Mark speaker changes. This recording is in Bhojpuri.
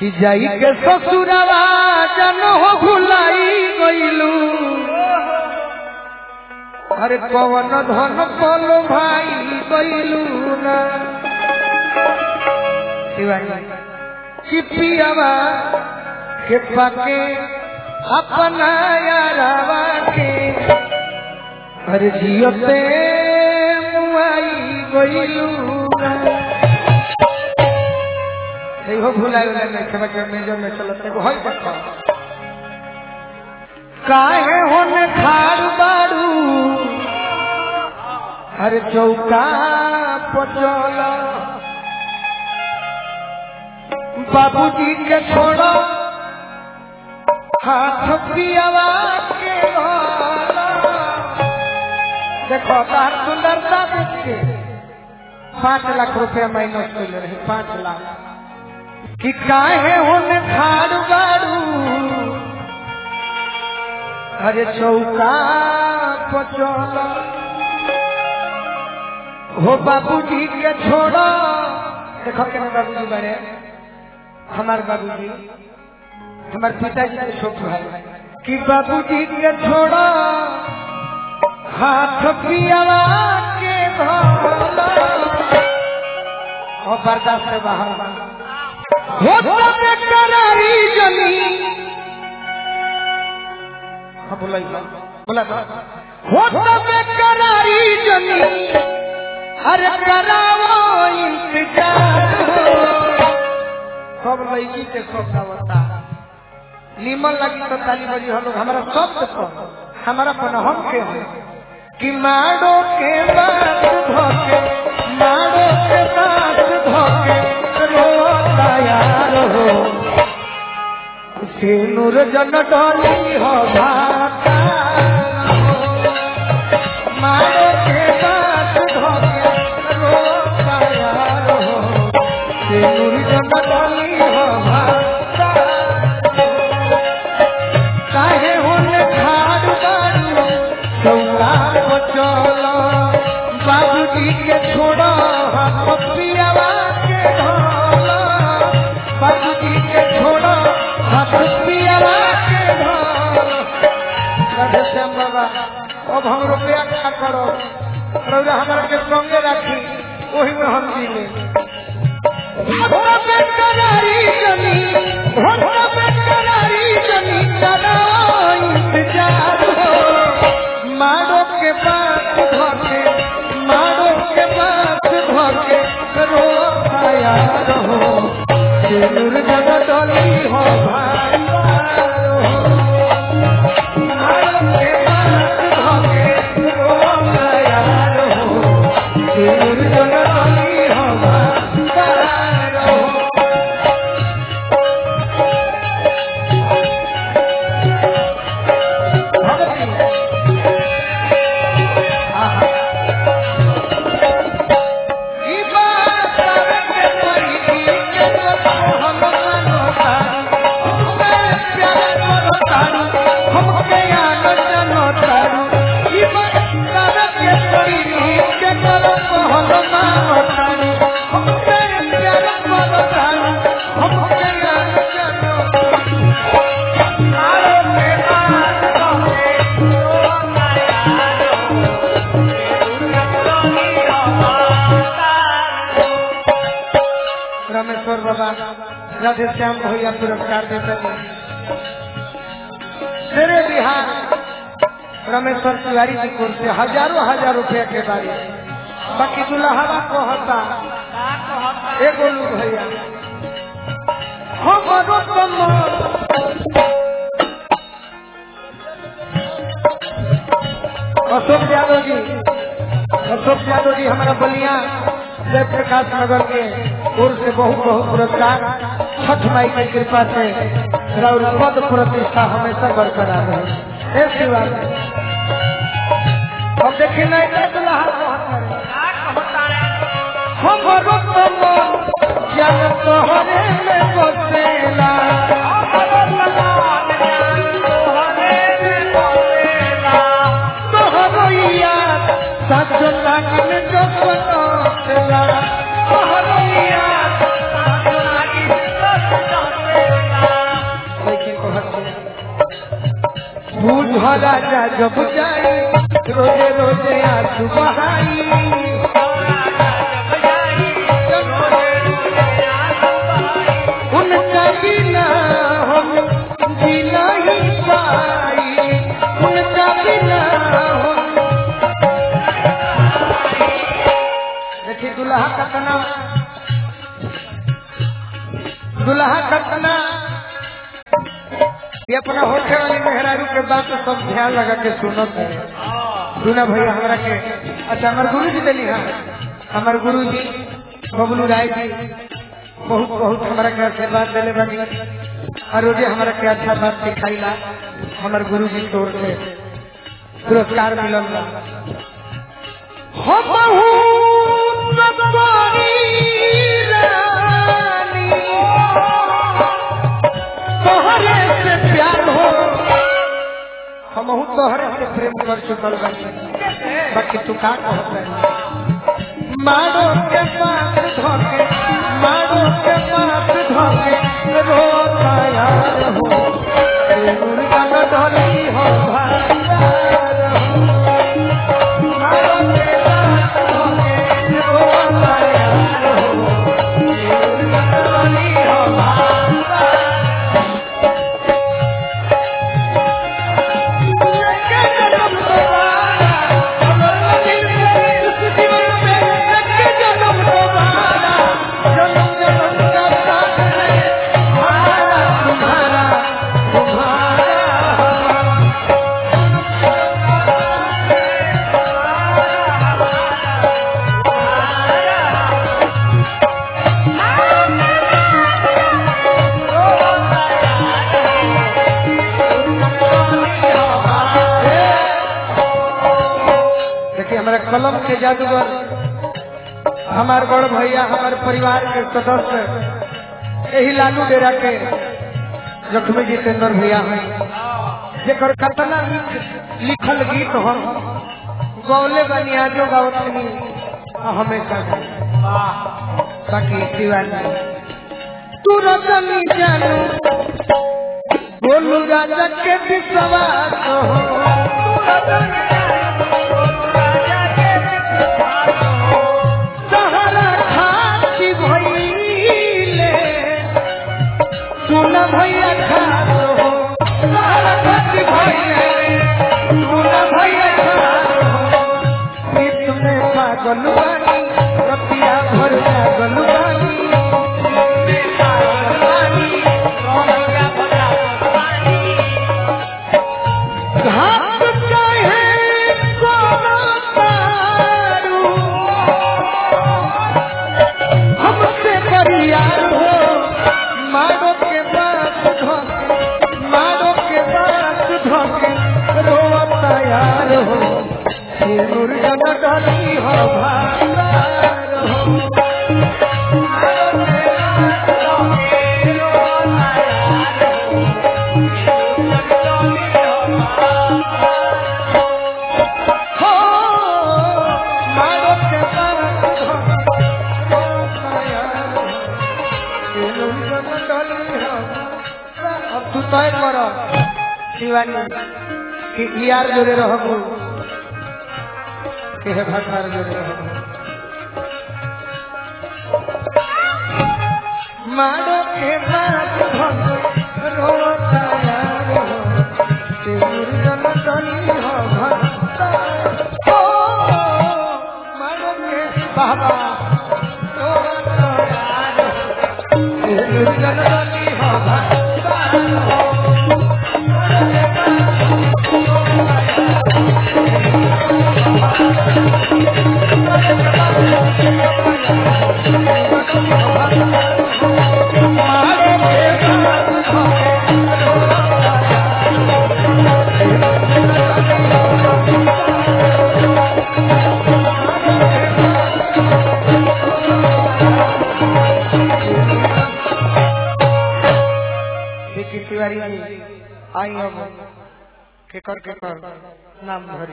Speaker 1: कि जाई के ससुरवा जन हो भुलाई गइलू अरे कवन धन पलो भाई गइलू ना शिवाजी चिपियावा के पाके अपना यारावा के अरे जियते मुआई गइलू ना नहीं हो भुलाए वाला नहीं खेबा के मेजर में चलत एगो होय देखो काहे होने खाड़ बाड़ू अरे चौका पचल बाबूजी के छोड़ो हाथ पियावा के घोला। देखो तार सुंदरता देख के पाँच लाख रुपया माइनस कर रही पाँच लाख कि काहे होने खाड़ बाड़ू अरे चौका पचल हो बाबूजी के छोड़ो देखो के बाबूजी बड़े हमार बाबूजी हमार पिताजी के छोट भाई कि बाबूजी के छोड़ो हाथ पियावा के भोला और बर्दाश्त से बाहर बा होता बेकरारी जमी हाँ बोला ही बा। बोला था होता बेकरारी जमी अरे करावो इंतजार सब लड़की के सब होता निमन लगी तो ताली बजी हम लोग हमारा शब्द पर हमारा पन हम के हो कि मारो के बात धोके मारो के बात धोके रोता यार हो से नूर जन डोली हो भाता मारो के बात धोके रोता यार हो से नूर जन डोली हो भाता काहे होने खाड़ बाड़ू चौका को चलो बाबूजी के छोड़ो हाथ पियावा के ढोलो बाबूजी के छोड़ो हाथ पियावा के ढोलो राधे श्याम बाबा अब हम रुपया क्या करो रौरा हमारा के संगे राखी वही में हम जी ले होता बेकरारी जमी होता बेकरारी जमी कराओ इंतजार हो मारो के पास धोके मारो के पास धोके रो आया रहो सिर जग डोली हो भाई मारो के पास धोके रो आया रहो सिर जग डोली हो भाई रहो रामेश्वर बाबा राधे श्याम भैया पुरस्कार देते हैं मेरे बिहार रामेश्वर तिवारी जी को से हजारों हजार रुपया के बारे बाकी दुल्हवा को होता एगो लोग भैया हमारो कमर अशोक यादव जी अशोक यादव जी हमारा बलिया जय प्रकाश नगर के ओर से बहुत बहुत पुरस्कार छठ माई की कृपा से राउर पद प्रतिष्ठा हमेशा बरकरार रहे हे शिवा अब देखिए नहीं तो दुल्हा हमारो कमर जन तोहरे में बसेला तोहरो याद सच लगन जो बतौला तोहरो याद सच लगन जो घरा जा जब जाई रोजे रोजे आंसू बहाई उनका बिना हम जी नहीं पाई उनका बिना हम देखिए दुल्हा कतना दुल्हा कतना ये अपना होठे वाली मेहरारू के बात को सब ध्यान लगा के सुनत है सुना भैया हमरा के अच्छा हमारे गुरु जी दिली हाँ हमारे गुरु जी बबलू राय जी बहुत बहुत हमारा के आशीर्वाद दिले बनी और रोजे हमारा के अच्छा बात सिखाईला हमारे गुरु जी की ओर से पुरस्कार मिलल बा हो बहुत बड़ी रानी तोहरे से प्यार हो हम तोहरे से प्रेम कर चुकल बानी बाकी तू का कहत है मारो के पास धोके मारो के पास धोके रोता यार हो मुर्गा न डोली हो भाईयार हो मारो के पास धोके रोता यार हो मुर्गा न डोली हो भाईयार देखिए हमारे कलम के जादूगर हमारे बड़ भैया हमारे परिवार के सदस्य यही लालू डेरा के लक्ष्मी जितेंद्र भैया हैं जेकर कतना लिखल गीत हम गौले बनियाजो गावतनी हमेशा बाकी दीवानी तू रतनी जानू बोलू राजा के विश्वास हो सहारा खाती भइले सुन भैया खातो हो सहारा खाती भइले सुन भैया खातो हो प्रीत में पागल बानी रतिया भर पागल बानी घाट चाहे कोनो तारू हमसे परियार हो मारो के पास धोके मारो के पास धोके रोता यार हो सिंदूर जन डाली हो भार हो मारो के पास धोके रोता यार हो हो मारो के पास धोके रोता यार हो अब तू तय कर शिवानी कि यार जोड़े रहबू कि हे भटार जोड़े रहबू मारो के बात भग रोता यार हो सिंदूर जन डली हो भक्ता हो मारो के बाबा रोता यार हो सिंदूर जन डली हो भक्ता हो देखिए तिवारी जी आई अब केकर केकर नाम धरी